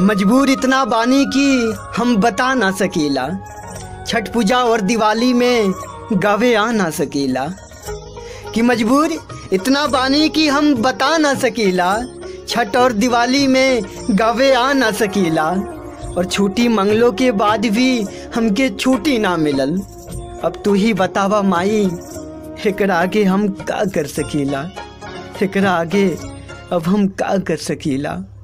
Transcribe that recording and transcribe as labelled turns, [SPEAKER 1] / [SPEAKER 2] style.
[SPEAKER 1] मजबूर इतना बानी कि हम बता ना सकीला छठ पूजा और दिवाली में गावे आ ना सकीला कि मजबूर इतना बानी कि हम बता ना सकीला छठ और दिवाली में गावे आ ना सकीला और छुट्टी मंगलों के बाद भी हमके छुट्टी ना मिलल अब तू ही बतावा माई एकरा आगे हम का कर सकीला एकरा आगे अब हम का कर सकीला